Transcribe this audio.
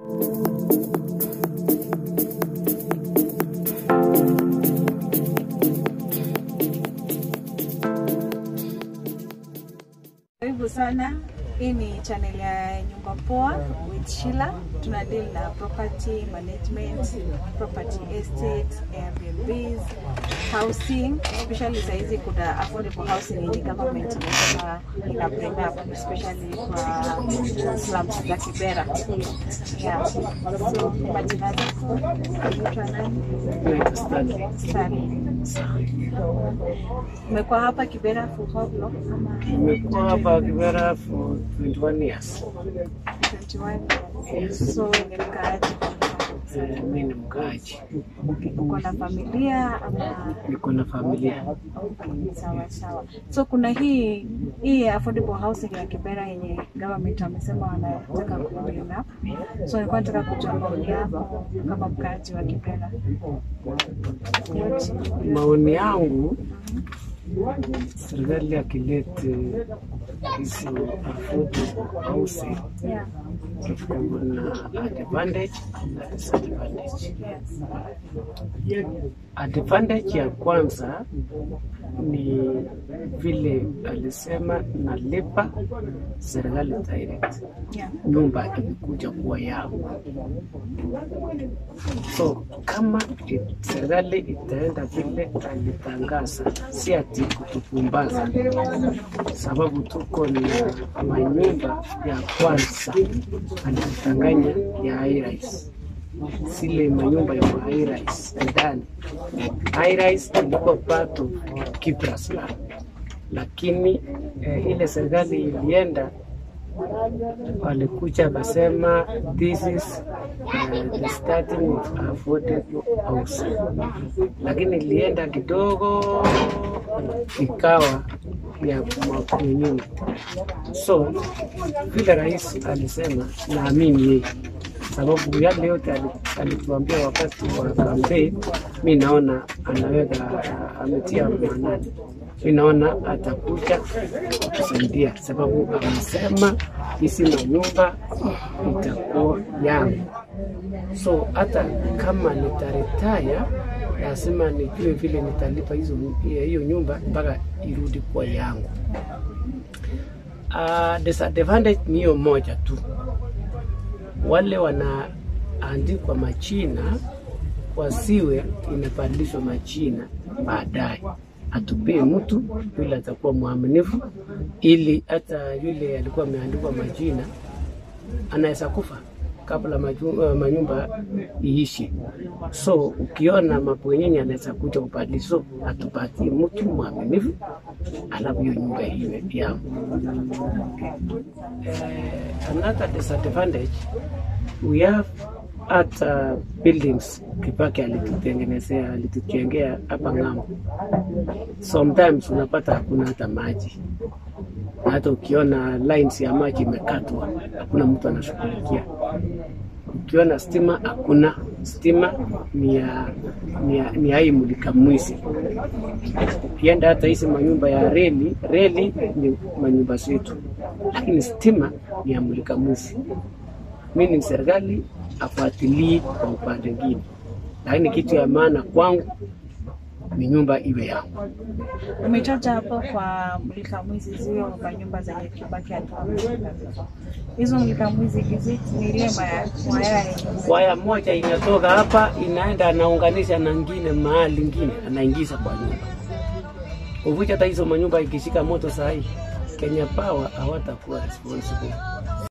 Karibu sana. Hii ni channel ya Nyumba Poa with Sheila. Tuna deal na property management, property estate, Airbnbs, housing, especially saizi kuna affordable housing yenye government inasema ina bring up especially kwa slums za Kibera. Yeah. So majina zako unaitwa nani? Naitwa Stanley. Stanley. Umekuwa hapa Kibera for how long? Ama Nimekuwa hapa Kibera for 21 years. 21 years. So umekaa Eh, Mimi ni mkaaji, uko na familia ama niko na familia. Okay, sawa sawa. So kuna hii hii affordable housing ya Kibera yenye government wamesema wanataka kuendelea. So nilikuwa nataka kujua maoni yako kama mkaaji wa Kibera. Yote. Maoni yangu, serikali akilete hizi affordable housing Yeah. kuna advantage na disadvantage. Yes. Advantage ya kwanza ni vile alisema nalipa serikali direct, Yeah. nyumba imekuja kuwa yangu. So kama it- serikali itaenda vile alitangaza, si ati kutupumbaza, sababu tuko na manyumba ya kwanza alitanganya ya high-rise zile manyumba ya high-rise ndani. High-rise ilikuwa part of Kibras land, lakini eh, ile serikali ilienda walikuja wakasema this is uh, the starting of affordable housing, lakini ilienda kidogo ikawa ya community. So vile rais alisema, naamini yeye sababu yale yote ali- alituambia wakati wa kampeni, mi naona anaweka ametia maanani, mi naona atakuja kutusaidia, sababu amesema hizi manyumba itakuwa yangu. So hata kama nitaretaya, lazima nijue vile nitalipa hizo hiyo nyumba mpaka irudi kuwa yangu. Uh, disadvantage ni hiyo moja tu wale wanaandikwa majina wasiwe inabadilishwa majina baadaye, atupee mtu yule atakuwa mwaminifu, ili hata yule alikuwa ameandikwa majina anaweza kufa kabla maju, uh, manyumba iishi. So ukiona mabwenyenye anaweza kuja kubadilisha, so atupatie mtu mwaminifu, alafu hiyo nyumba iwe yangu. Uh, another disadvantage we have hata buildings Kibaki alitutengenezea alitujengea hapa ng'ambo. Sometimes unapata hakuna hata maji, na hata ukiona lines ya maji imekatwa, hakuna mtu anashughulikia. Ukiona stima, hakuna stima, ni ya ni ya, ni ya hii mulika mwizi. Ukienda hata hizi manyumba ya reli, reli ni manyumba zetu, lakini stima ni ya mulika mwizi mimi ni serikali afuatilie kwa upande mwingine, lakini kitu ya maana kwangu ni nyumba iwe yangu. Umetaja hapo kwa mlika mwizi zio manyumba zenye Kibaki alikuwa hizo mlika mwizi hizi ni ile maya- mwaya yenye Waya moja inatoka hapa inaenda anaunganisha na ngine mahali ingine anaingiza kwa nyumba. Uvuja hata hizo manyumba ikishika moto saa hii, Kenya Power hawatakuwa responsible